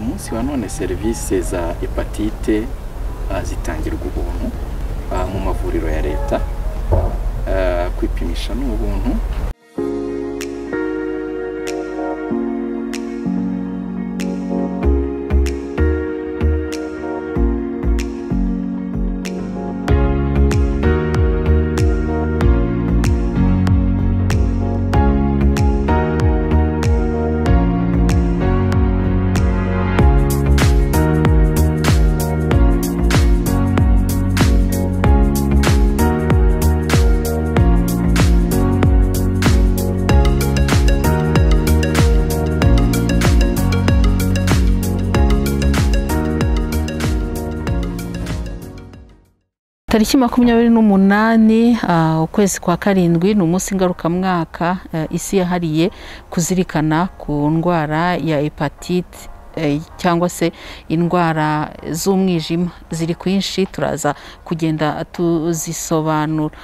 munsi wa none serivisi za hepatite ah, zitangirwa ubuntu ah, mu mavuriro ya leta Ah, kwipimisha ni ubuntu tariki makumyabiri n'umunani ah, ukwezi kwa karindwi ni umunsi ngarukamwaka eh, isi yahariye kuzirikana ku ndwara ya hepatite eh, cyangwa se indwara z'umwijima ziri kwinshi turaza kugenda tuzisobanura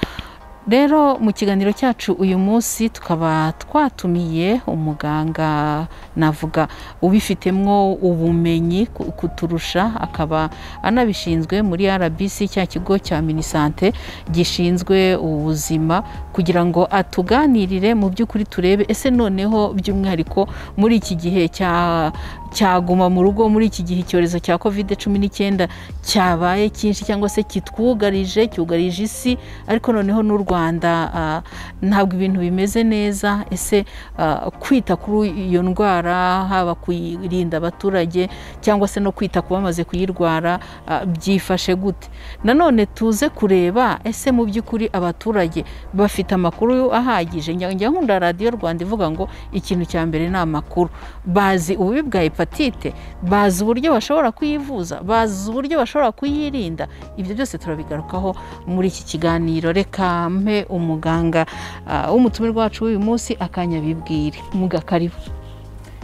rero mu kiganiro cyacu uyu munsi tukaba twatumiye umuganga navuga ubifitemo ubumenyi ku- kuturusha akaba anabishinzwe muri rbc cya kigo cya minisante gishinzwe ubuzima kugira ngo atuganirire mu by'ukuri turebe ese noneho by'umwihariko muri iki gihe cya cyaguma mu rugo muri iki gihe icyorezo cya covid cumi n'icyenda cyabaye cyinshi cyangwa se kitwugarije cyugarije isi ariko noneho n'u rwanda ah, ntabwo ibintu bimeze neza ese ah, kwita kuri iyo ndwara haba kuyirinda abaturage cyangwa se no kwita ku bamaze kuyirwara ah, byifashe gute nanone tuze kureba ese mu by'ukuri abaturage bafite amakuru ahagije njya njya nkunda radiyo rwanda ivuga ngo ikintu cya mbere ni amakuru bazi ububi bwa hepatite bazi uburyo bashobora kuyivuza bazi uburyo bashobora kuyirinda ibyo byose turabigarukaho muri iki kiganiro reka mpe umuganga ah, w'umutumirwa wacu w'uyu munsi akanyabibwire mugakaribu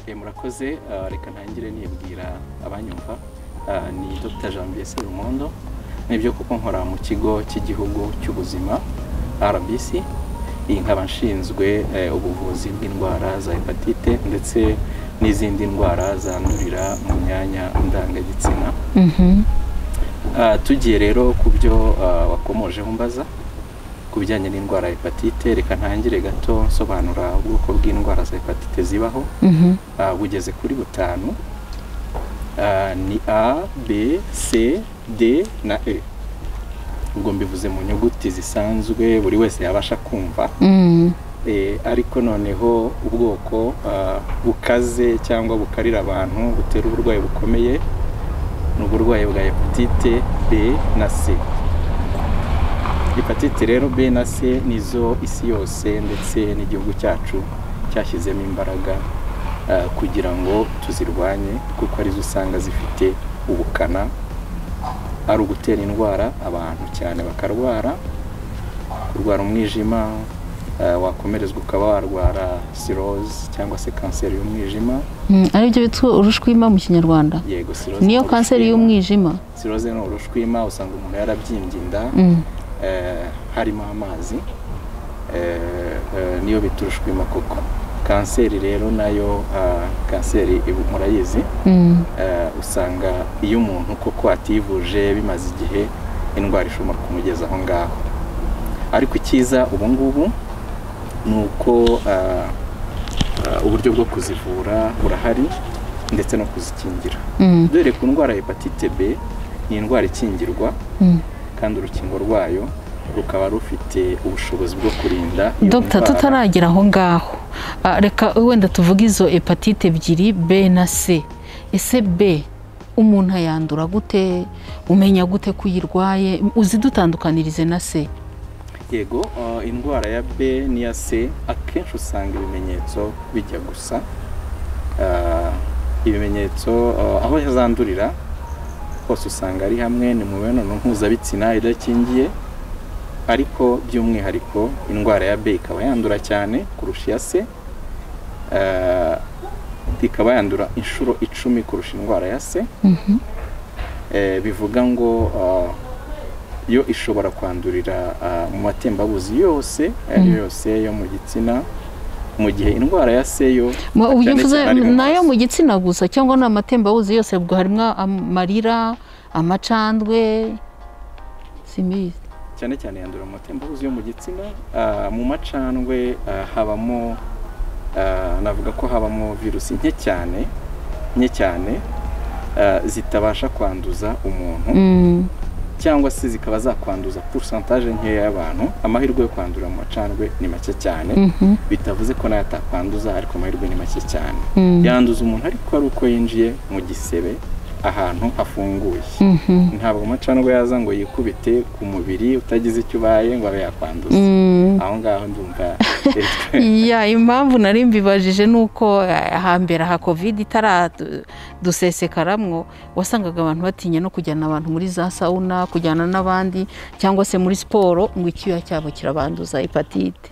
Eh, murakoze ah, reka ntangire nibwira abanyumva Ah, ni dr janvier serumondo nibyo kuko nkora mu kigo cy'igihugu cy'ubuzima rbc iyi nkaba nshinzwe eh, ubuvuzi bw'indwara za hepatite ndetse n'izindi ndwara zandurira mu myanya ndangagitsina Ah, tugiye rero ku byo ah, wakomojeho umbaza ku bijyanye n'indwara ya hepatite reka ntangire gato nsobanura ubwoko bw'indwara za hepatite zibaho Ah, bugeze kuri butanu Ah, ni a b c d na e ubwo mbivuze mu nyuguti zisanzwe buri wese yabasha kumva Eh, ariko noneho ubwoko ah, bukaze cyangwa bukarira abantu butera uburwayi bukomeye ni uburwayi bwa hepatite b na c hepatite rero b na c nizo isi yose ndetse n'igihugu cyacu cyashyizemo imbaraga ah, kugira ngo tuzirwanye kuko arizo usanga zifite ubukana ari ugutera indwara abantu cyane bakarwara kurwara umwijima ah, wakomerezwa ukaba warwara siroze cyangwa se kanseri y'umwijima aribyo bitwa urushwima mu kinyarwanda yego cirrhose niyo ni kanseri urushwima. y'umwijima siroze ni urushwima usanga umuntu yarabyimbye inda Mm. eh, harimo amazi eh, eh, niyo bita urushwima koko kanseri rero nayo ah, kanseri ibu- murayizi Mm. eh, usanga iyo umuntu koko ativuje bimaze igihe indwara ishobora kumugeza aho ngaho ariko icyiza ubu ngubu ni uko ah, ah, uburyo bwo kuzivura burahari ndetse no kuzikingira Mm. dore ku ndwara ya hepatite b ni indwara ikingirwa Mm. kandi urukingo rwayo rukaba rufite ubushobozi bwo kurinda iyo dogita ndwara. tutaragera aho ngaho Ah, reka wenda tuvuge izo hepatite ebyiri b na c ese b umuntu ayandura gute umenya gute ko uyirwaye uzidutandukanirize na c yego uh, indwara ya b n'iya c akenshi usanga ibimenyetso bijya gusa Uh, ibimenyetso uh, aho zandurira hose usanga ari hamwe ni mu mibonano mpuzabitsina idakingiye ariko by'umwihariko indwara ya b ikaba yandura cyane kurusha iya c Uh, ikaba yandura inshuro icumi kurusha indwara ya c Eh, bivuga ngo ah, yo ishobora kwandurira ah, mu matembabuzi yose ayo yose yo mu gitsina mu gihe indwara ya seyo Mu- cyane uyivuze cyane ari mu nayo maso. mu gitsina gusa cyangwa ni amatembabuzi yose ubwo harimo amarira amacandwe simizi cyane cyane yandura mu matembabuzi yo mu gitsina ah, mu macandwe ah, habamo ah, navuga ko habamo virusi nke cyane nke cyane ah, zitabasha kwanduza umuntu Mm, cyangwa se zikaba zakwanduza porosantaje nkeya y'abantu amahirwe yo kwandura mu macandwe ni make cyane mhm, bitavuze ko nayo atakwanduza ariko amahirwe ni make cyane mm, yanduza umuntu ariko ari uko yinjiye mu gisebe ahantu hafunguye mhm, ntabwo amacandwe yaza ngo yikubite ku mubiri utagize icyo ubaye ngo abe yakwanduza mm. aho ngaho ndumva Ya, impamvu nari mbibajije ni uko eh, hambere aha kovide itaradusesekaramu wasangaga abantu batinya no kujyana abantu muri za sawuna kujyana n'abandi cyangwa se muri siporo ngo icyuya cyabo kirabanduza hepatite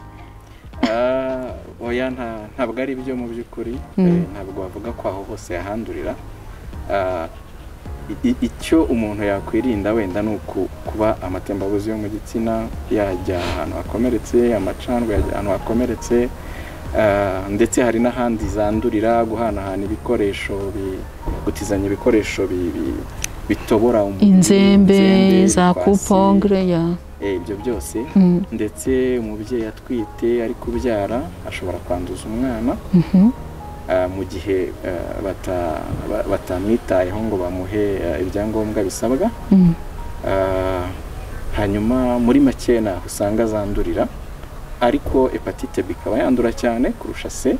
Ah, oya nta- ntabwo ari byo mu by'ukuri Mm. Eh, ntabwo bavuga ko aho hose yahandurira Ah, i- i- icyo umuntu yakwirinda wenda ni uku- kuba amatembabuzi yo mu gitsina yajya ahantu hakomeretse amacandwe yajya ahantu hakomeretse Ah, ndetse hari n'ahandi zandurira guhanahana ibikoresho bi- gutizanya ibikoresho bi- bi- bitobora umubiri, inzembe za utwatsi, kupongre ya eh, ibyo byose Mm, ndetse umubyeyi atwite ari kubyara ashobora kwanduza umwana mhm. ah, mu gihe ah, bata- ba- batamwitayeho ngo bamuhe ah, ibyangombwa bisabwa Mm. Ah, hanyuma muri make naho usanga zandurira ariko hepatite B ikaba yandura cyane kurusha C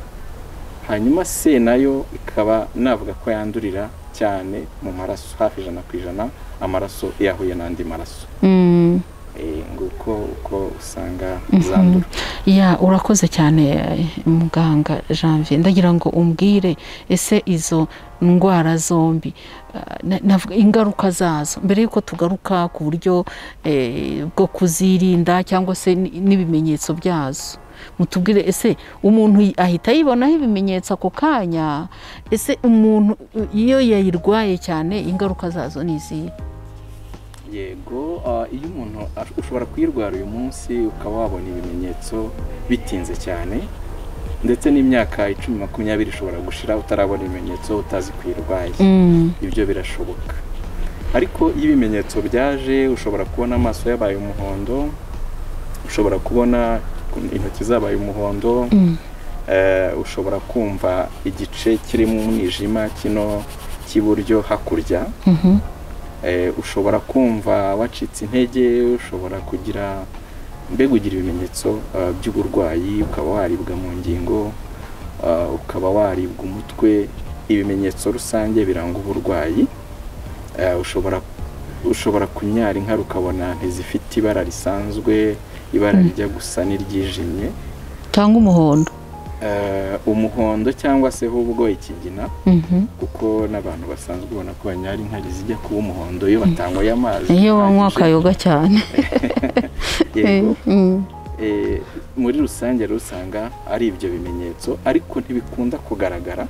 hanyuma C nayo ikaba navuga ko yandurira cyane mu maraso hafi ijana ku ijana amaraso iyo ahuye n'andi maraso Mm. Eh, nguko uko usanga Mhm. zandura ya urakoze cyane eh, muganga janvier ndagira ngo umbwire ese izo ndwara zombi ah, na- navuga ingaruka zazo mbere y'uko tugaruka ku buryo eh, bwo kuzirinda cyangwa se n- n'ibimenyetso byazo mutubwire ese umuntu yi- ahita yibonaho ibimenyetso ako kanya ese umuntu uh, iyo yayirwaye cyane ingaruka zazo ni izihe yego ah, iyo umuntu ash- ushobora kuyirwara uyu munsi ukaba wabona ibimenyetso bitinze cyane ndetse n'imyaka icumi makumyabiri ishobora gushira utarabona ibimenyetso utazi ko uyirwaye Mm, ibyo birashoboka ariko iyo ibimenyetso byaje ushobora kubona amaso yabaye umuhondo ushobora kubona intoki zabaye umuhondo mm, eh, ushobora kumva igice kirimo umwijima kino cy'iburyo hakurya mhm, Eh, ushobora kumva wacitse intege ushobora kugira mbega ugira ibimenyetso eh, by'uburwayi ukaba waribwa mu ngingo eh, ukaba waribwa umutwe ibimenyetso rusange biranga uburwayi Eh, ushobora ushobora kunyara inka ukabona ntizifite ibara risanzwe ibara rijya gusa n'iryijimye cyangwa umuhondo Eh, umuhondo cyangwa se ahubwo ikigina Mhm. kuko n'abantu basanzwe ubona ko banyara inkari zijya kuba umuhondo iyo batanyweye amazi iyo banywa ahagije. akayoga cyane Yego. Mm. Eh, muri rusange rero usanga ari ibyo bimenyetso ariko ntibikunda kugaragara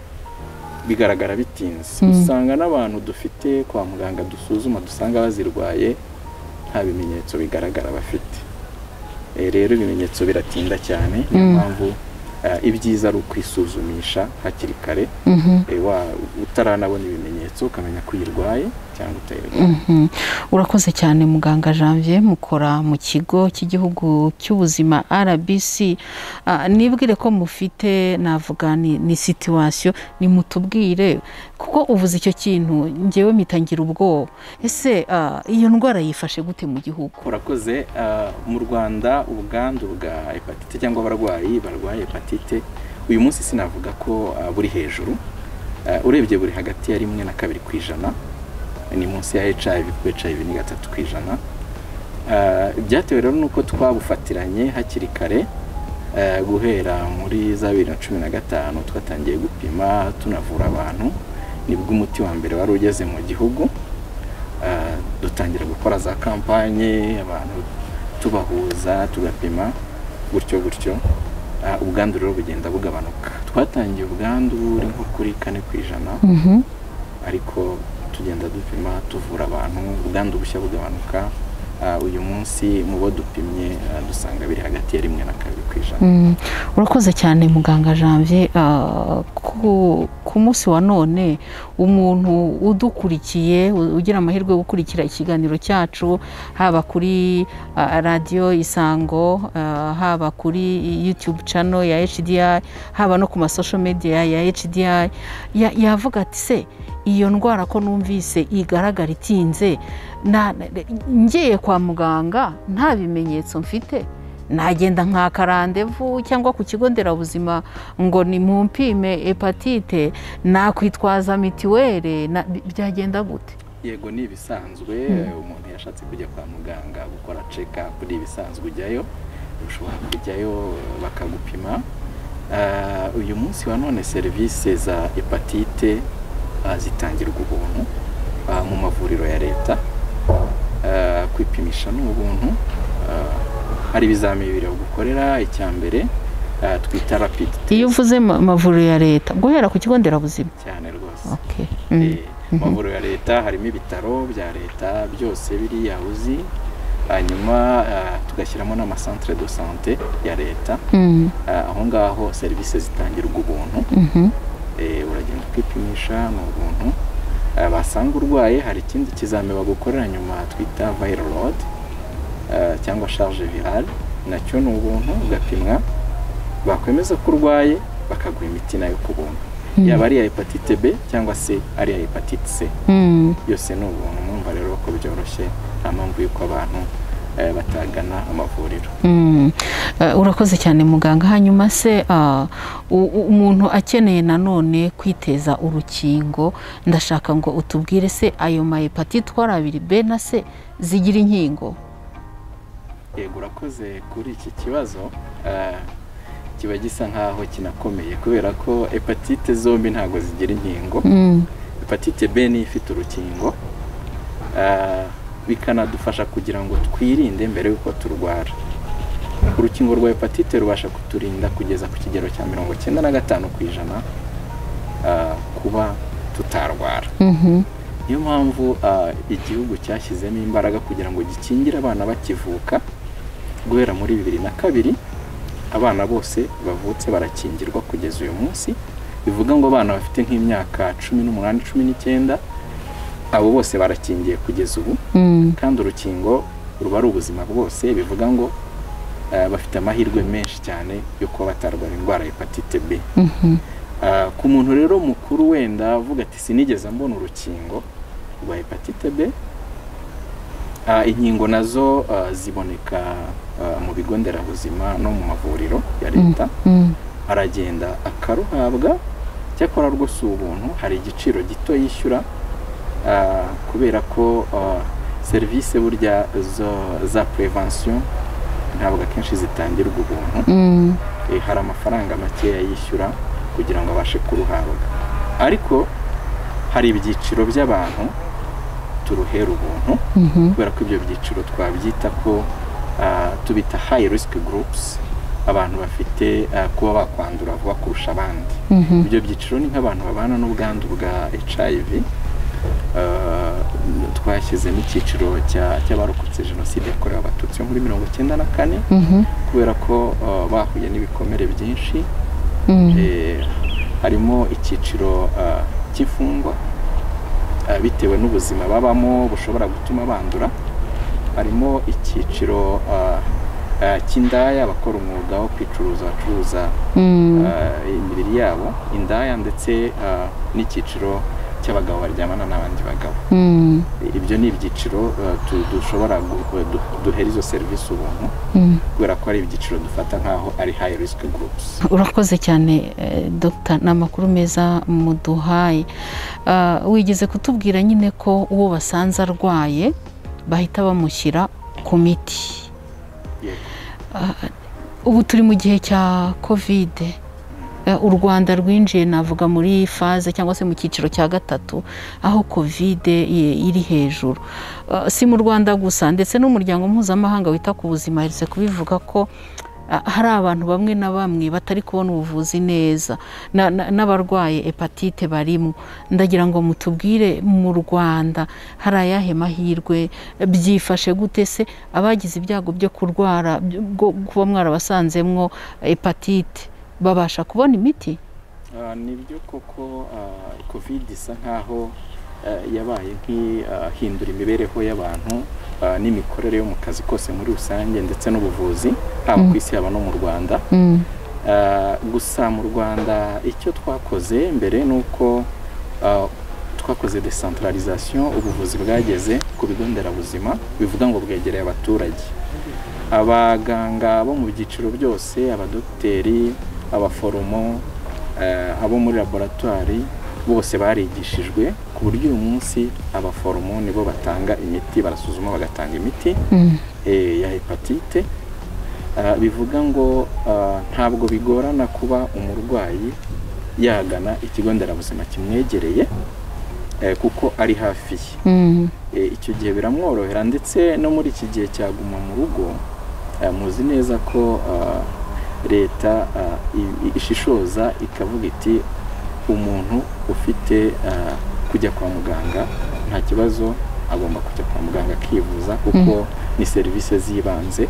bigaragara bitinze Mm. usanga n'abantu dufite kwa muganga dusuzuma dusanga bazirwaye nta bimenyetso bigaragara bafite Eh, rero ibimenyetso biratinda cyane niyo Mm. mpamvu eh, ibyiza ari ukwisuzumisha hakiri kare Mhm. Eh, wa- utaranabona ibimenyetso ukamenya ko uyirwaye cyangwa utayirwaye Mhm. urakoze cyane muganga janvier mukora mu kigo cy'igihugu cy'ubuzima rbc Ah, nibwire ko mufite navuga ni, ni situwasiyo nimutubwire kuko uvuze icyo kintu ngewe mitangira ubwoba ese ah, iyo ndwara yifashe gute mu gihugu urakoze ah, mu rwanda ubwandu bwa hepatite cyangwa abarwayi barwaye hepatite uyu munsi sinavuga ko ah, buri hejuru Ah, urebye buri hagati ya rimwe na kabiri ku ijana ni munsi ya hiv kuko hiv ni gatatu ku ijana Ah, byatewe rero nuko twabufatiranye hakiri kare ah, guhera muri za bibiri na cumi na gatanu twatangiye gupima tunavura abantu nibwo umuti wa mbere wari ugeze mu gihugu Ah, dutangira gukora za kampanye abantu tubahuza tugapima gutyo gutyo Ah, ubwandu rero bugenda bugabanuka twatangiye ubwandu buri nko kuri kane ku ijana Mhm. ariko tugenda dupima tuvura abantu ubwandu bushya bugabanuka Ah, uyu munsi mu bo dupimye ah, dusanga biri hagati ya rimwe na kabiri ku ijana Mm, urakoze cyane muganga janvier Ah, ku, ku munsi wa none umuntu udukurikiye u- ugira amahirwe yo gukurikira ikiganiro cyacu haba kuri ah, radiyo isango ah, haba kuri youtube channel ya hdi haba no ku masosho media ya hdi ya- yavuga ati se iyo ndwara ko numvise igaragara itinze na- na- ngiye kwa muganga nta bimenyetso mfite nagenda nkaka randevu cyangwa ku kigo nderabuzima ngo ni mu mpime hepatite nakwitwaza mitiweli na- bi- byagenda gute yego ni ibisanzwe umuntu yashatse kujya kwa muganga gukora check up ni ibisanzwe ujyayo ushobora kujyayo bakagupima Ah, uyu munsi wa none serivisi za hepatite ah, zitangirwa ubuntu ah, mu mavuriro ya leta Ah, kwipimisha ni ubuntu Ah, hari ibizamini bibiri bagukorera icya mbere ah, twita rapid iyo test uvuze ma- amavuriro ya leta guhera ku kigo nderabuzima cyane rwose Okay. Mm. Eh, mu mavuriro ya leta harimo ibitaro bya leta byose biriya uzi hanyuma ah, tugashyiramo n'amasantere de sante ya leta Mm. Ah, aho ngaho serivisi zitangirwa ubuntu Mhm. Eh, uragenda ukipimisha ni ubuntu Ah, basanga urwaye hari ikindi kizami bagukorera nyuma twita viral load ah, cyangwa charge virale nacyo ni ubuntu ugapimwa bakwemeza ko urwaye bakaguha imiti nayo ku buntu yaba ari iya hepatite b cyangwa se ari iya hepatite c Mm. byose ni ubuntu mwumva rero ko byoroshye nta mpamvu y'uko abantu eh, batagana amavuriro Mm. Eh, urakoze cyane muganga hanyuma se ah, u- u- umuntu akeneye nanone kwiteza urukingo ndashaka ngo utubwire se ayo mahepatite uko ari abiri b na c zigira inkingo yego urakoze kuri iki kibazo eh, kiba gisa nk'aho kinakomeye kubera ko hepatite zombi ntabwo zigira inkingo Mm. hepatite b niyo ifite urukingo eh, bikanadufasha kugira ngo twirinde mbere y'uko turwara urukingo rwa hepatite rubasha kuturinda kugeza ku kigero cya mirongo cyenda na gatanu ku ijana eh, kuba tutarwara Mhm. niyo mpamvu ah, igihugu cyashyizemo imbaraga kugira ngo gikingire abana bakivuka guhera muri bibiri na kabiri abana bose bavutse barakingirwa kugeza uyu munsi bivuga ngo abana bafite nk'imyaka cumi n'umunani cumi n'icyenda abo bose barakingiye kugeza ubu Mm. kandi urukingo ruba ari ubuzima bwose bivuga ngo ah, bafite amahirwe menshi cyane yo kuba batarwara indwara ya hepatite b Mhm. Ah, ku muntu rero mukuru wenda avuga ati sinigeze mbona urukingo rwa hepatite b Ah, inkingo nazo ah, ziboneka ah, mu bigo nderabuzima no mu mavuriro ya leta Mm. aragenda akaruhabwa cyakora rwose ubu buntu hari igiciro gito yishyura ah, kubera ko ah, serivisi burya zo- za prevention ntabwo akenshi zitangirwa ubuntu Mm. eh, hari amafaranga makeya yishyura kugira ngo abashe kuruhabwa ariko hari ibyiciro by'abantu turuhera ubuntu Mhm. kubera ko ibyo byiciro twabyita ko ah, tubita high risk groups abantu bafite ah, kuba bakwandura vuba kurusha abandi Mhm. ibyo byiciro ni nk'abantu babana n'ubwandu bwa hiv Ah, twashyizemo icyiciro cya- cy'abarokotse jenoside yakorewe abatutsi yo muri mirongo icyenda na kane Mhm. kubera ko ah, bahuye n'ibikomere byinshi Mm. Eh, harimo icyiciro ah, cy'imfungwa ah, bitewe n'ubuzima babamo bushobora gutuma bandura harimo icyiciro ah, ah, cy'indaya abakora umwuga wo kwicuruza bacuruza Mm. ah, imibiri yabo indaya ndetse ah, n'icyiciro cy'abagabo baryamana n'abandi bagabo Mm. ibyo ni ibyiciro ah, tu- dushobora gu- du- duhera izo serivisi ubuntu Mm. kubera ko hari ibyiciro dufata nk'aho ari high risk groups urakoze cyane eh, dogita ni amakuru meza muduhaye Ah, wigeze kutubwira nyine ko uwo basanze arwaye bahita bamushyira ku miti Yego. Ah, ubu turi mu gihe cya kovide Eh, u rwanda rwinjiye navuga muri faze cyangwa se mu cyiciro cya gatatu aho kovide ye- iri hejuru Ah, si mu rwanda gusa ndetse n'umuryango mpuzamahanga wita ku buzima aherutse kubivuga ko Ah, hari abantu bamwe na bamwe batari kubona ubuvuzi neza na- na- n'abarwaye hepatite barimo ndagira ngo mutubwire mu rwanda hari ayahe mahirwe byifashe gute se abagize ibyago byo kurwara byo- bwo kuba mwarabasanzemwo hepatite babasha kubona imiti Ah, ni byo koko ah, covid isa nk'aho ah, yabaye nk'ihindura imibereho y'abantu ah, n'imikorere yo mu kazi kose muri rusange ndetse n'ubuvuzi haba ku isi haba no mu rwanda Ah, gusa mu rwanda icyo twakoze mbere ni uko ah, twakoze decentralisation ubuvuzi bwageze ku bigo nderabuzima bivuga ngo bwegereye abaturage abaganga bo mu byiciro byose abadogiteri abaforomo eh, abo muri laboratwari bose barigishijwe ku buryo uyu munsi abaforomo nibo batanga imiti barasuzuma bagatanga imiti eh, ya hepatite Ah, bivuga ngo ah, ntabwo bigorana kuba umurwayi yagana ikigo nderabuzima kimwegereye eh, kuko ari hafi ye Eh, icyo gihe biramworohera ndetse no muri iki gihe cya guma mu rugo eh, muzi neza ko ah, leta ah, i- i- ishishoza ikavuga iti umuntu ufite ah, kujya kwa muganga nta kibazo agomba kujya kwa muganga akivuza kuko ni serivisi z'ibanze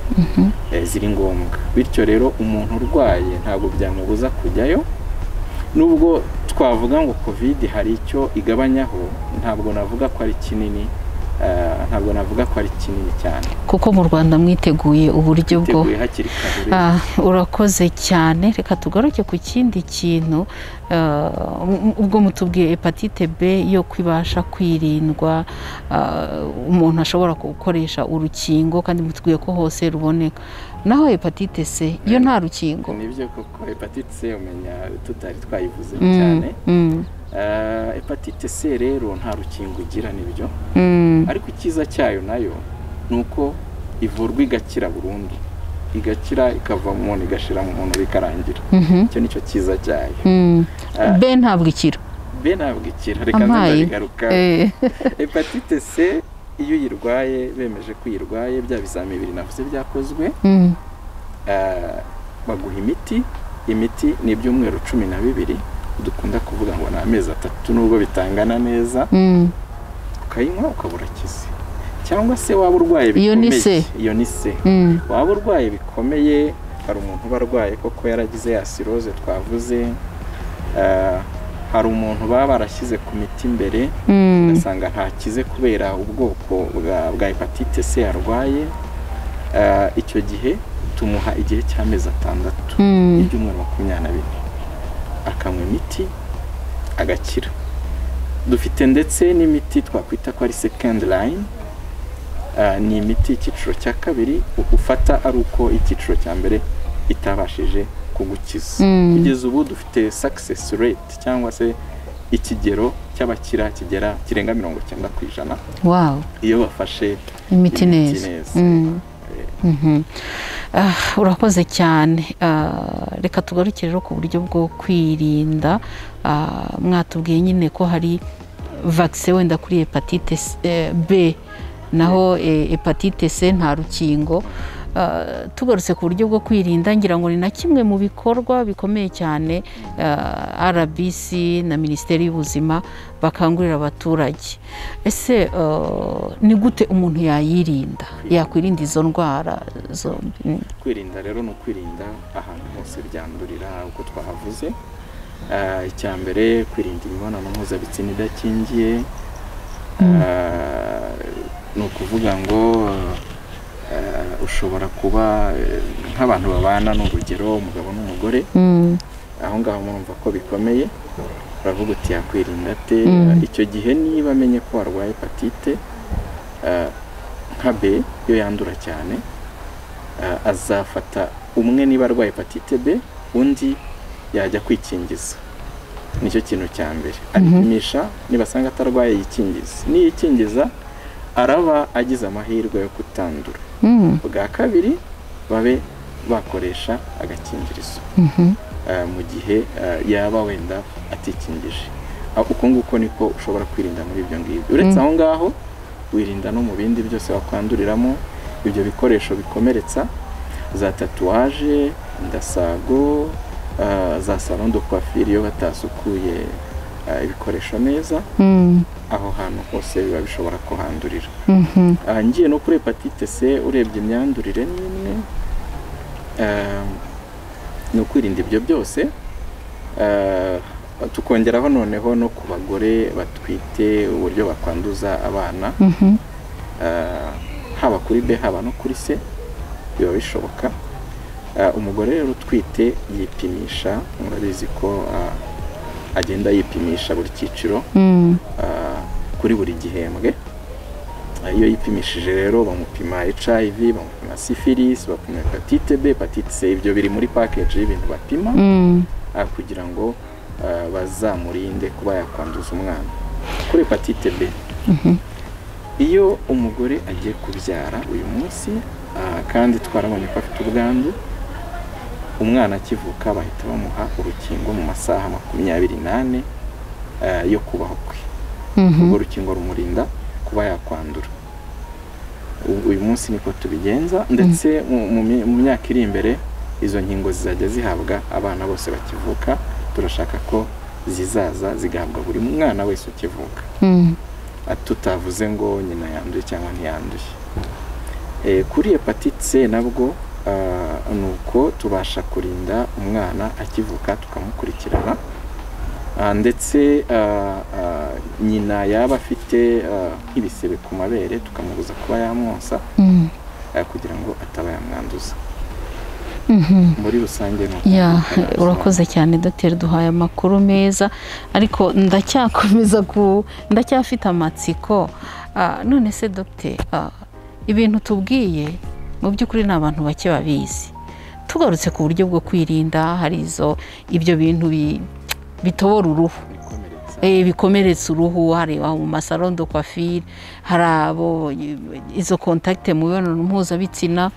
eh, ziri ngombwa bityo rero umuntu urwaye ntabwo byamubuza kujyayo nubwo twavuga ngo covid hari icyo igabanyaho ntabwo navuga ko ari kinini eh, ntabwo navuga ko ari kinini cyane kuko mu rwanda mwiteguye uburyo bwo teguye hakiri kare rero. Ah, urakoze cyane reka tugaruke ku kindi kintu ah, m- ubwo mutubwiye hepatite b yo kwibasha kwirindwa ah, umuntu ashobora gukoresha urukingo kandi mutubwiye ko hose ruboneka naho hepatite c yo nta rukingo ni byo koko hepatite c umenya tutari twayivuze Mm, cyane mm, Eh, hepatite c rero nta rukingo igira nibyo mm, ariko icyiza cyayo nayo ni uko ivurwa igakira burundu igakira ikava mu muntu igashira mu muntu bikarangira mhm, icyo nicyo cyiza cyayo mm. Ah. b ntabwo ikira be ntabwo ikira reka Ampaye. nze ndabigaruka Eh, hepatite c iyo uyirwaye bemeje ko uyirwaye bya bizami bibiri navuze byakozwe mm, eh, baguha imiti imiti ni ibyumweru cumi na bibiri dukunda kuvuga ngo ni amezi atatu nubwo bitangana neza mm. ukayinywa ukaba urakize cyangwa se waba urwaye Iyo ni bikomeye se. iyo ni se Mm, waba urwaye bikomeye hari umuntu uba arwaye koko yaragize ya siroze twavuze eh, hari umuntu baba barashyize ku miti imbere mm, ugasanga ntakize kubera ubwoko bwa bwa hepatite c arwaye Eh, icyo gihe tumuha igihe cy'amezi atandatu mm. ibyumweru makumyabiri na bine akanywa imiti agakira dufite ndetse n'imiti twakwita ko ari second line Ah, ni imiti icyiciro cya kabiri u- ufata ari uko icyiciro cya mbere itabashije kugukiza Mm. kugeza ubu dufite success rate cyangwa se ikigero cy'abakira kigera kirenga mirongo cyenda ku ijana wow iyo bafashe imiti Imiti neza neza. Mm. Mhm. Ah, urakoze cyane Ah, reka tugaruke rero ku buryo bwo kwirinda Ah, mwatubwiye nyine ko hari vagise wenda kuri hepatite C- eh, b naho eh, hepatite c nta rukingo Ah, tugarutse ku buryo bwo kwirinda ngira ngo ni na kimwe mu bikorwa bikomeye cyane ah, rbc na minisiteri y'ubuzima bakangurira abaturage ese ah, ni gute umuntu yayirinda yakwirinda izo ndwara zombi Mm. kwirinda rero ni ukwirinda ahantu hose byandurira uko twahavuze Ah, icya mbere kwirinda imibonano mpuzabitsina idakingiye Ah, ni ukuvuga ngo ah, ushobora kuba eh, nk'abantu babana ni urugero umugabo n'umugore Mm, aho ngaho murumva ko bikomeye uravuga uti yakwirinda ate Mm. icyo gihe niba amenye ko warwaye hepatite eh, nka b yo yandura cyane eh, azafata umwe niba arwaye hepatite b undi yajya kwikingiza nicyo kintu cya mbere aripimisha nibasanga atarwaye yikingiza niyikingiza araba agize amahirwe yo kutandura mm, bwa kabiri babe bakoresha agakingirizo mhm, eh, mu gihe eh, yaba wenda atikingije aho uko nguko niko ushobora kwirinda muri ibyo ngibyo uretse aho ngaho wirinda no mu bindi byose wakwanduriramo ibyo bikoresho bikomeretsa za tatuwaje indasago ah, za salo do kwafiri iyo batasukuye ah, ibikoresho neza Mm, aho hantu hose biba bishobora kuhandurira mhm, Ah, ngiye no kuri hepatite c urebye imyandurire ni imwe Ah, ni ukwirinda ibyo byose Ah, tukongeraho noneho no ku bagore batwite uburyo bakwanduza abana mhm, Ah, haba kuri B haba no kuri C biba bishoboka Ah, umugore rero utwite yipimisha murabizi ko ah, agenda yipimisha buri cyiciro mm, ah, kuri buri gihembwe Ah, iyo yipimishije rero bamupima HIV bamupima syphilis bapima hepatite B hepatite C ibyo biri muri package y'ibintu bapima mm. ah, kugira ngo ah, bazamurinde kuba yakwanduza umwana kuri hepatite B iyo umugore agiye kubyara uyu munsi ah, kandi twarabonye ko afite ubwandu umwana akivuka bahita bamuha urukingo mu masaha makumyabiri n'ane ah, yo kubaho kwe urwo rukingo rumurinda kuba yakwandura U- uyu munsi niko tubigenza ndetse mu- mu mi- mu myaka iri imbere izo nkingo zizajya zihabwa abana bose bakivuka turashaka ko zizaza zigahabwa buri mwana wese ukivuka Mm, Ati tutavuze ngo nyina yanduye cyangwa ntiyanduye Eh, kuri hepatite c nabwo ah, ni uko tubasha kurinda umwana akivuka tukamukurikirana Ah, ndetse ah, ah, nyina yaba afite ah, nk'ibisebe ku mabere tukamubuza kuba yamwonsa mm, ah, kugira ngo ataba yamwanduza mhm. muri rusange ni uko ya twabisobanura. urakoze cyane dogiteri duhaye amakuru meza ariko ndacyakomeza ku ndacyafite amatsiko Ah, none se dogiteri ah, ibintu tubwiye mu by'ukuri ni abantu bake babizi tugarutse ku buryo bwo kwirinda hari izo ibyo bintu bi- bitobora uruhu Bikomeretsa. Eh, bikomeretsa uruhu hari aba mu masarondo kwafiri hari abo izo kontakite mu mibonano mpuzabitsina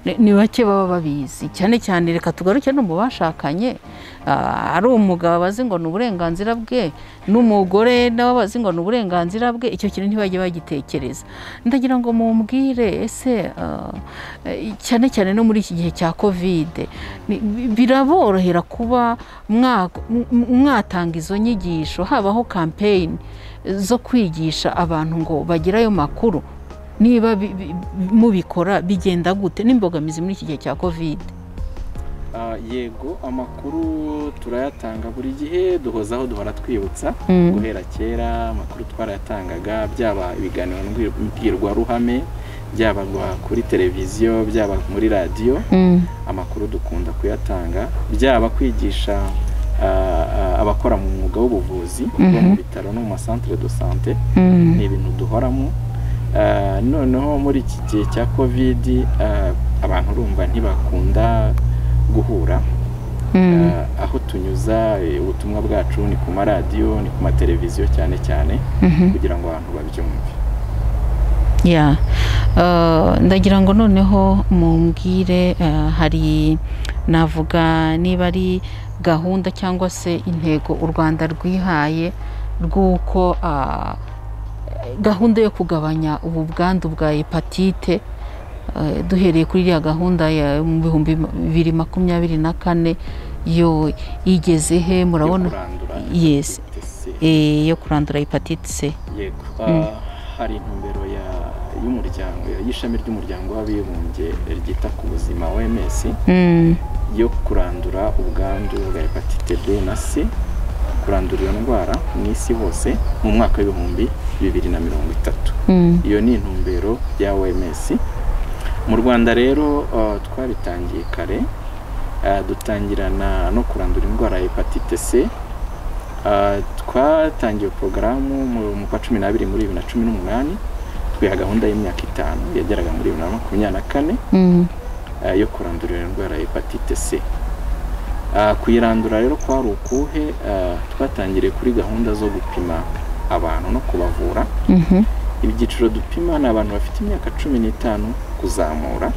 ni- ni bake baba babizi cyane cyane reka tugaruke no mu bashakanye Ah, ari umugabo bazi ngo ni uburenganzira bwe n'umugore nawe bazi ngo ni uburenganzira bwe icyo kintu ntibajye bagitekereza ndagira ngo mumbwire ese ah, eh, cyane cyane no muri iki gihe cya kovide ni- bi- biraborohera kuba mwa- m- mwatanga izo nyigisho habaho kampeyini zo kwigisha abantu ngo bagire ayo makuru niba bi- bi- mubikora bigenda gute n'imbogamizi muri iki gihe cya kovide Ah, yego amakuru turayatanga buri gihe duhozaho duhora twibutsa guhera kera amakuru twarayatangaga byaba ibiganiro mbwir- mbwirwaruhame byaba gwa- kuri televiziyo byaba muri radiyo amakuru dukunda kuyatanga byaba kwigisha ah, ah, abakora mu mwuga w'ubuvuzi bo mu Mhm. bitaro no mu masantere do sante ni ibintu duhoramo Ah, noneho muri iki gihe cya kovidi ah, abantu urumva ntibakunda guhura Ah, aho tunyuza eh, ubutumwa bwacu ni ku maradiyo ni ku mateleviziyo cyane cyane kugira ngo abantu babyumve ya Eh, ndagira ngo noneho mumbwire eh, hari navuga niba ari gahunda cyangwa se intego u rwanda rwihaye rw'uko ah, gahunda yo kugabanya ubu bwandu bwa hepatite eh, duhereye kuri iriya gahunda ya mu bihumbi bibiri makumyabiri na kane yo igeze he yo murabona kurandura Yes. hepatite C. Eh, yo kurandura hepatite c yego Ah, hari intumbero ya- y'umuryango y'ishami ry'umuryango w'abibumbye ryita ku buzima OMS Mm, yo kurandura ubwandu bwa hepatite B na C kurandura iyo ndwara mu isi hose mu mwaka w'ibihumbi bibiri na mirongo itatu mm, iyo ni intumbero ya OMS mu Rwanda rero uh, twabitangiye kare uh, dutangirana no kurandura indwara ya hepatite C Uh, twatangiye porogaramu mu mu kwa cumi n'abiri muri bibiri na cumi n'umunani twiha gahunda y'imyaka itanu yageraga muri bibiri na makumyabiri na kane mm, eh, yo kurandura iyo ndwara ya hepatite C. Ah, Kuyirandura rero kwari ukuhe eh, twatangiriye kuri gahunda zo gupima abantu no kubavura mhm, ibyiciro dupima ni abantu bafite imyaka cumi n'itanu kuzamura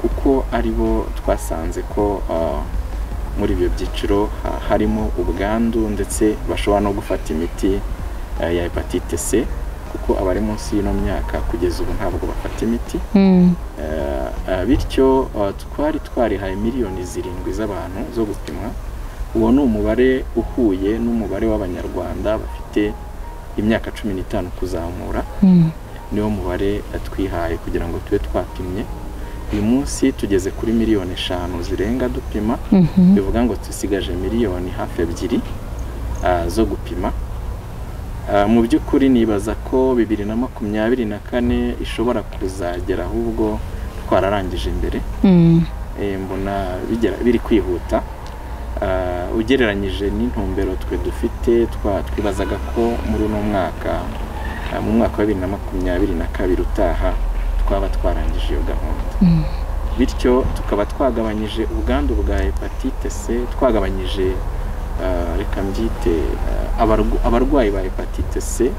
kuko ari bo twasanze ko ah, muri ibyo byiciro ha- harimo ubwandu ndetse bashobora no gufata imiti eh, ya hepatite c kuko abari munsi y'ino myaka kugeza ubu ntabwo bafata imiti Mm. Eh, eh, bityo eh, twari twarihaye miliyoni zirindwi z'abantu zo gupimwa uwo ni umubare uhuye n'umubare w'abanyarwanda bafite imyaka cumi n'itanu kuzamura Mm. niwo mubare eh, twihaye kugira ngo tube twapimye uyu munsi tugeze kuri miliyoni eshanu zirenga dupima Mhm. bivuga ngo dusigaje miliyoni hafi ebyiri ah, zo gupima Ah, mu by'ukuri nibaza ko bibiri na makumyabiri na kane ishobora kuzagera ahubwo twararangije imbere Mm. Eh, mbona bigera- biri kwihuta Ah, ugereranyije n'intumbero twe dufite twa- twibazaga ko muri uno mwaka ah, mu mwaka wa bibiri na makumyabiri na kabiri utaha twaba twarangije iyo gahunda Mm. bityo tukaba twagabanyije ubwandu bwa hepatite c twagabanyije ah, reka mbyite ah, abargu- abarwayi ba hepatite c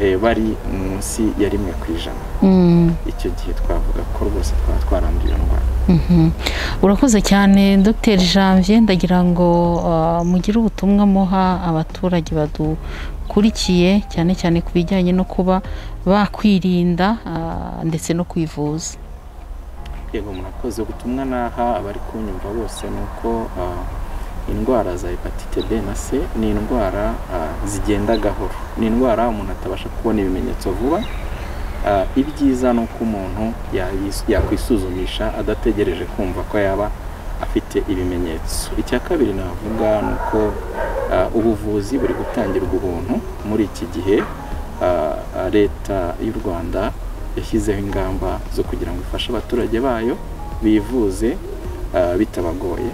eh, bari munsi ya rimwe ku ijana Mm. icyo gihe twavuga ko rwose twaba twaranduye iyo ndwara Mhm. urakoze cyane dr janvier ndagira ngo uh, mugire ubutumwa muha abaturage badukurikiye cyane cyane ku bijyanye no kuba bakwirinda uh, ndetse no kwivuza yego murakoze ubutumwa naha abari kunyumva bose ni uko ah, indwara za hepatite b na c ni indwara ah, zigenda gahoro ni indwara umuntu atabasha kubona ibimenyetso vuba Ah, ibyiza ni uko umuntu yayis- yakwisuzumisha adategereje kumva ko yaba afite ibimenyetso icya kabiri navuga ni uko ah, ubuvuzi buri gutangirwa ubuntu muri iki gihe ah, ah, leta y'u rwanda yashyizeho ingamba zo kugira ngo ifashe abaturage bayo bivuze ah, bitabagoye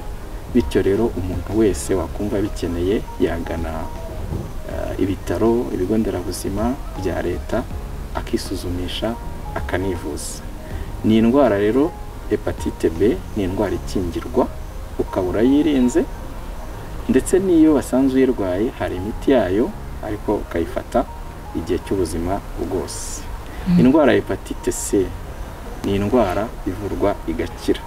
bityo rero umuntu wese wakumva bikeneye yagana ah, ibitaro ibigo nderabuzima bya leta akisuzumisha akanivuza ni indwara rero hepatite b ni indwara ikingirwa ukaba urayirinze ndetse n'iyo basanzwe uyirwaye hari imiti yayo ariko ukayifata igihe cy'ubuzima bwose indwara ya hepatite c ni indwara ivurwa igakira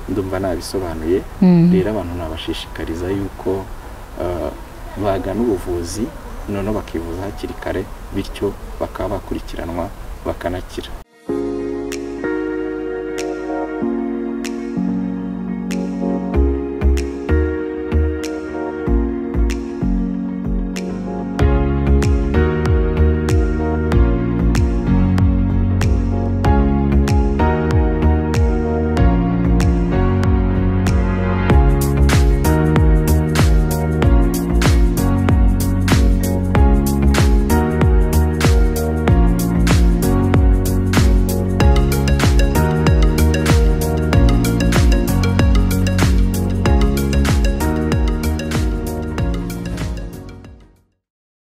ndumva nabisobanuye Mm. rero abantu nabashishikariza yuko eh, bagana ubuvuzi noneho bakivuza hakiri kare bityo bakaba bakurikiranwa bakanakira